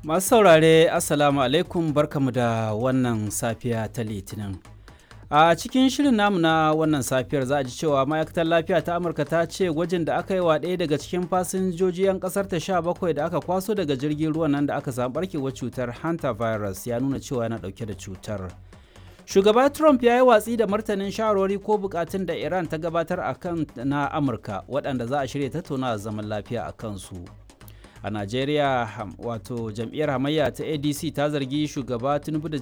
Masu saurare Assalamu alaikum barkamu da wannan safiya ta Litinin. A cikin shirin namu na wannan safiyar za a ji cewa ma'aikatar lafiya ta Amurka ta ce gwajin da aka yi wa ɗaya daga cikin fasinjoji 'yan ƙasar ta sha bakwai da aka kwaso daga jirgin ruwan nan da aka samu barkewar cutar hantavirus ya nuna cewa yana ɗauke da cutar. Shugaba Trump ya yi watsi da martanin shawarwari ko bukatun da Iran ta gabatar a kan na Amurka waɗanda za a shirya tattauna zaman lafiya a kansu. a najeriya wato jam'iyyar hamayya ta adc ta zargi shugaba tinubu da